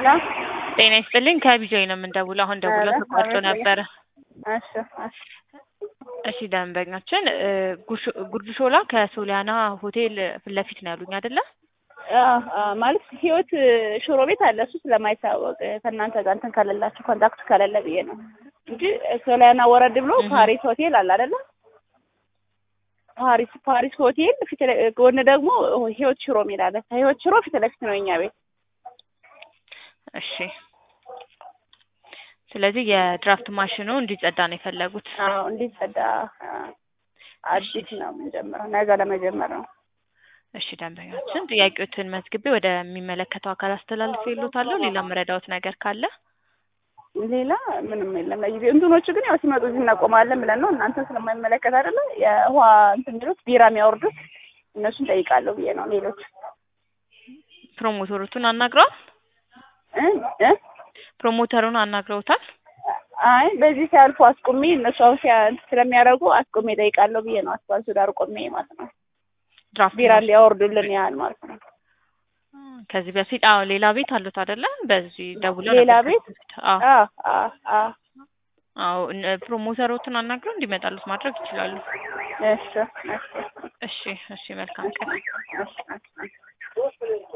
ሄሎ ጤና ይስጥልኝ ከቢጆይ ነው የምንደውለው። አሁን ደውለው ኧረ ተቋርጦ አቤት ነበረ። እሺ እሺ እሺ ደንበኛችን እ ጉርሽ- ጉርድ ሾላ ከሶሊያና ሆቴል ፊት ለፊት ነው ያሉኝ አይደለ? አዎ፣ አዎ፣ ማለት ህይወት ሽሮ ቤት አለ። እሱ ስለማይታወቅ ከእናንተ ጋር እንትን ከሌላችሁ ኮንታክት ከሌለ ብዬ ነው እንጂ ሶሊያና ወረድ ብሎ እህ። ፓሪስ ሆቴል አለ አይደለ? ፓሪስ ፓሪስ ሆቴል ፊት ለ- ጎን ደግሞ ህይወት ሽሮ የሚል አለ። ከህይወት ሽሮ ፊት ለፊት ነው የኛ ቤት። እሺ ስለዚህ የድራፍት ማሽኑ እንዲጸዳ ነው የፈለጉት። አዎ እንዲጸዳ አ፣ አዲስ ነው የምንጀምረው፣ ነገ ለመጀመር ነው። እሺ ደንበኛችን ጥያቄዎትን መዝግቤ ወደሚመለከተው አካል አስተላልፌ ይሎታለሁ። ሌላ መረዳዎት ነገር ካለ ሌላ ምንም የለም። ለጊዜው እንትኖቹ ግን ያው ሲመጡ እዚህ እናቆማለን ብለን ነው። እናንተ ስለማይመለከት አይደለ የውሃ እንትን የሚሉት ቢራ የሚያወርዱት እነሱን ጠይቃለሁ ብዬ ነው። ሌሎች ፕሮሞተሮቹን አናግረዋል? እ እ ፕሮሞተሩን አናግረውታል? አይ በዚህ ሲያልፉ አስቁሜ እነሱ አሁን ሲያ እንትን ስለሚያደርጉ አስቁሜ ጠይቃለሁ ብዬ ነው። አስፋልቱ ዳር ቆሜ ማለት ነው። ድራፍት ቢራ ማሽን እንዲያወርዱልን ያህል ማለት ነው። ከዚህ በፊት አዎ ሌላ ቤት አሉት አይደለ? በዚህ ደውለው ሌላ ነበር ቤት? ከዚህ በፊት። አዎ አ አ አ አዎ እነ- ፕሮሞተሮችን አናግረው እንዲመጣሉት ማድረግ ይችላሉ። እሺ እሺ እሺ እሺ መልካም ቀን። እሺ እሺ